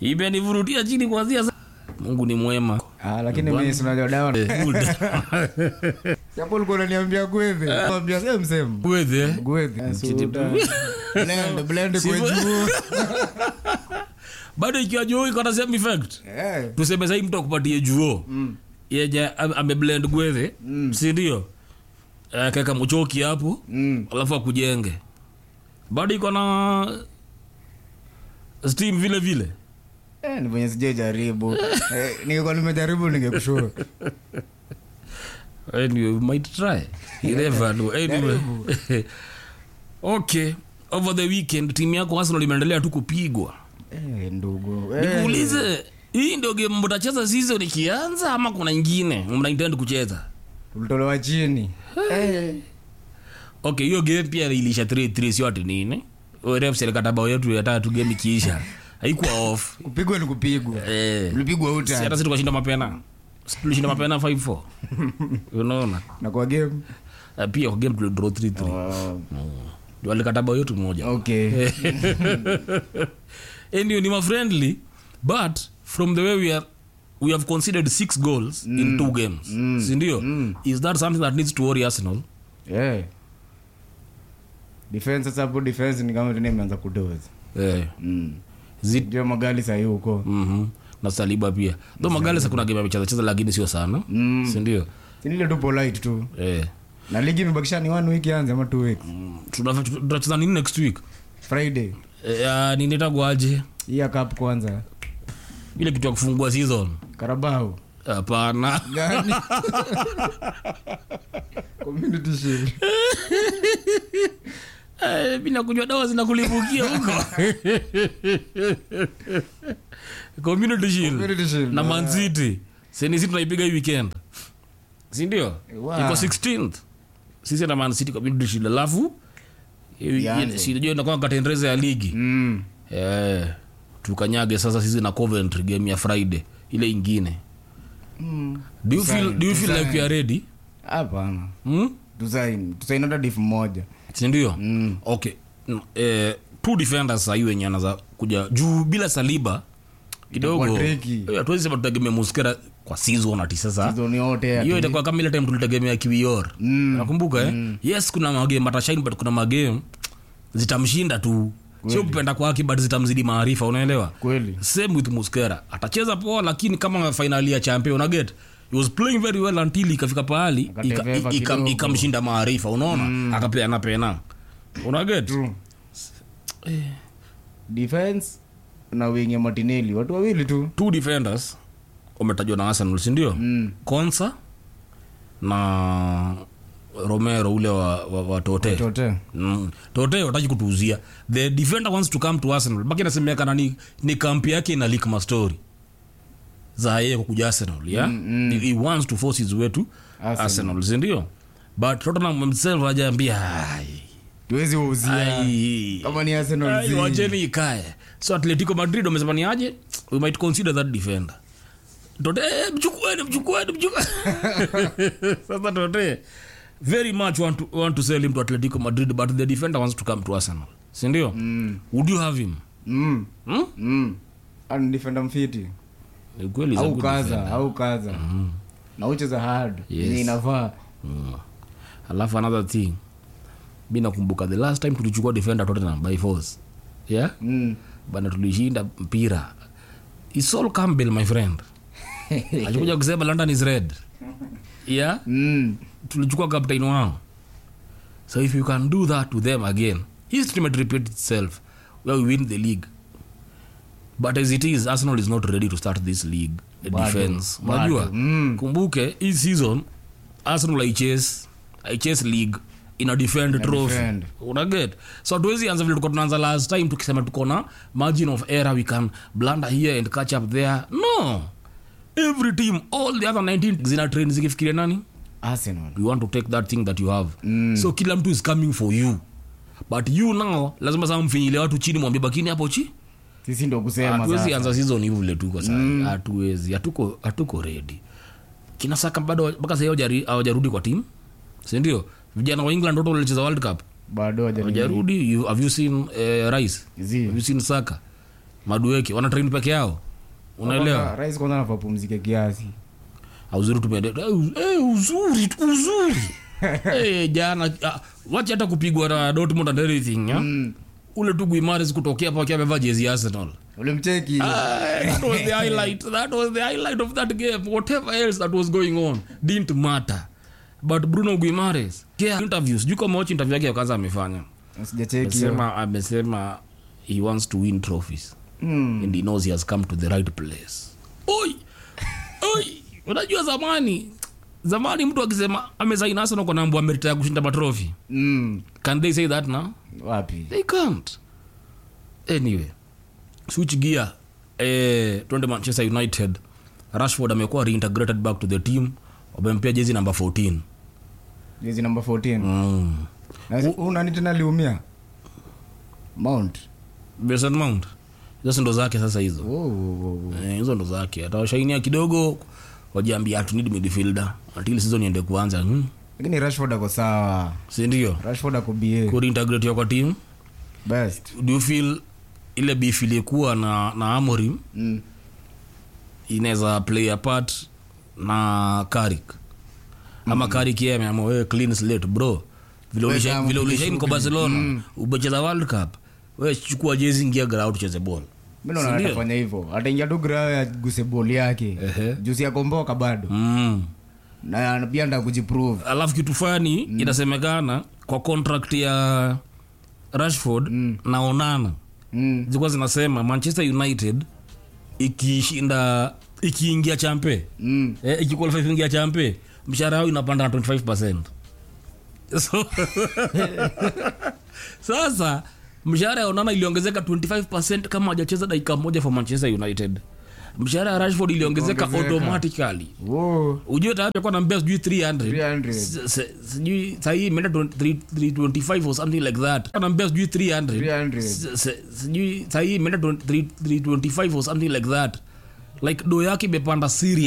imenivurutia chini kuanzia sa- mungu ni mwema Ah, lakini mimi sinajua dawa Good. hapo ulikuwa unaniambia gwethe naambia same same Gwethe. gwethe suda blend blend kwa juu bado ikiwa juo iko na same effect eh tuseme sahii mtu akupatie juo yenye am- ameblend gwethe sindio keka mchoki hapo mm alafu akujenge bado iko na steam vile vile eh ni venye sijajaribu eh ningekuwa nimejaribu ningekushua anyway, we might try You never know. anyway okay over the weekend timu yako arsenal imeendelea tu kupigwa eh ndugu eh nikuulize hii ndio game mtacheza season ikianza ama kuna ingine mnaintend kucheza tulitolewa chini okay hiyo game pia ilisha 3-3 sio ati nini ref serikata bao yetu ya tatu game ikiisha haikuwa off kupigwa ni kupigwa eh ulipigwa si uta hata si tukashinda mapena Si tulishinda mapena 5-4 unaona na kwa game Eh, pia kwa game tulidraw 3-3 oh, Ndio walikata bao yetu moja okay anyway ni mafriendly but from the way we are we have considered six goals in two games sindio is that something that needs to worry arsenal eh defense sasa hapo defense ni kama tena imeanza kudoza eh, mm is it ndio magali sahii huko mhm na saliba pia tho magalesa kuna game amecheza cheza lakini sio sana Mm. sindio sinile tu polite tu eh. na ligi imebakisha ni one week anze ama two weeks Tuna- tunacheza nini next week friday eh, uh, ninitagwaje hii ya cup kwanza ile kitu ya kufungua season karabao hapana gani community shield Eh, mi nakunywa dawa zinakulipukia huko community shield community shield na mancity senisi tunaipiga hii weekend sindio Wow. iko 16th sisi na mancity community shield alafu Ianze. sijuinakaa katendereza ya ligi mm eh, tukanyage sasa sisi na coventry game ya friday ile ingine mm do you feel, do you feel like you are ready hapana hmm? tusain tusain hata diff moja sindio mm okay Mm, eh, two defenders sahii wenye anaza kuja juu bila saliba kidogo Itakuwa tricky. eh, hatuwezi sema tutegemea muskera kwa season ati sasa zoni yote hiyo itakuwa kama ile time tulitegemea kiwior Mm. nakumbuka eh? yes kuna magame atashaini but kuna magame zitamshinda tu sio kupenda kwake but zitamzidi maarifa unaelewa kweli same with muskera atacheza poa lakini kama fainali ya champion unaget he was playing very well until ikafika pahali Akateveva ika- ika- kidogo. ikamshinda maarifa unaona akapeana pena unaget True. defense na wingi ya martinelli watu wawili tu two defenders wametajwa na arsenal sindio mm. konsa na romero ule wa, wa, wa tote chote Mm. tote wataki kutuuzia the defender wants to come to arsenal baki nasemekana ni, ni kampi yake ina lik mastori za yeye kukuja arsenal yeah? Mm, mm. He, he wants to force his way to Arsenal. arsenal, sindio but tottenham himself ajaambia tuwezi wauzia kama ni arsenal zi. wacheni ikae so atletico madrid wamesema ni aje we might consider that defender tote eh, mchukueni mchukueni mchukueni sasa tote very much want to, want to sell him to atletico madrid but the defender wants to come to arsenal sindio mm. would you have him mm. hmm? mm. Ani defender mfiti Ni kweli is a au good kaza defender. au kaza na ucheza hard Yes. yenye inafaa Mm. alafu another thing mi nakumbuka the last time tulichukua defender tottenham by force yeah mm. bana tulishinda mpira isol campbell my friend alikuja kusema london is red yeah Mm. tulichukua captain wao so if you can do that to them again history might repeat itself where we win the league but as it is arsenal is not ready to start this league Bado, defense bado. unajua Mm. kumbuke hii season arsenal aichase aichase league ina defend trophy defend. unaget so hatuwezi anza vile tulikuwa tunaanza last time tukisema tuko na margin of error we can blunder here and catch up there no every team all the other 19 zina train zikifikiria nani arsenal you want to take that thing that you have Mm. so kila mtu is coming for you but you now lazima saa mfinyile watu chini mwambie bakini hapo chi sisi ndo kusema hatuwezi sasa anza season hivi vile tuko sasa hatuwezi hatuko hatuko ready kina saka bado mpaka sasa hawajari- hawajarudi kwa team si ndio vijana wa england wote walicheza world cup bado haja- hawajarudi you, have you seen uh, rice Zi. have you seen saka madueke wana train peke yao unaelewa rais kwanza anafaa pumzike kiasi uzuri tumende eh, uzuri uzuri eh, jana ah, wacha hata kupigwa na Dortmund and everything ya? Mm. ule tu Guimares kutokea hapa akiwa amevaa jezi ya Arsenal ulimcheki Ah, that was the highlight that was the highlight of that game whatever else that was going on didn't matter but Bruno Guimares yeah, interviews sijui kama watch interview yake ya kwanza amefanya sijacheki hiyo. amesema amesema he wants to win trophies Mm. and he knows he has come to the right place oi oi unajua zamani zamani mtu akisema amesaini Arsenal kwa nambo ameritaya kushinda matrofi Mm. can they say that now wapi they can't anyway switch gear eh, twende manchester united rashford amekuwa reintegrated back to the team wamempea jezi namba 14 jezi namba 14 mm. Na huu nani tena aliumia mount Mason mount hizo si ndo zake sasa hizo Oh, oh, oh, oh. Eh, hizo ndo zake atawashainia kidogo wajiambia hatunidi midfielder until season iende kuanza hmm. lakini rashford ako sawa sindio rashford ako ba kureintegrate kwa team best do you feel ile beef ilikuwa na, na amorim mm. inaweza play a part na karik ama karik yeye ameamua wewe clean slate bro vile Wewe ulisha- kama vile mpiga ulishaini kwa shughuli. barcelona umecheza world cup wewe chukua jezi ingia ground tucheze ball mi naona Sindio? atafanya hivyo ataingia tu grao ya guse boli yake Ehe. jusi yakomboka bado mm. na pia nda kujiprove alafu kitu fani inasemekana kwa contract ya rashford Mm. na onana mm. zilikuwa zinasema manchester united ikishinda ikiingia champe mm. eh, ikiqualify kuingia champe mshahara yao inapanda na 25 so, sasa mshahara ya onana iliongezeka 25 kama hajacheza dakika moja for manchester united mshahara ya rashford iliongezeka Iliongezeka. automatically Wo. ujue tayari akuwa nambea sijui 300 300. S- s- sijui sahii imeenda 20 325 or something like that nambea sijui 300 300. S- s- sijui sahii imeenda 20 325 or something like that like do yake imepanda serious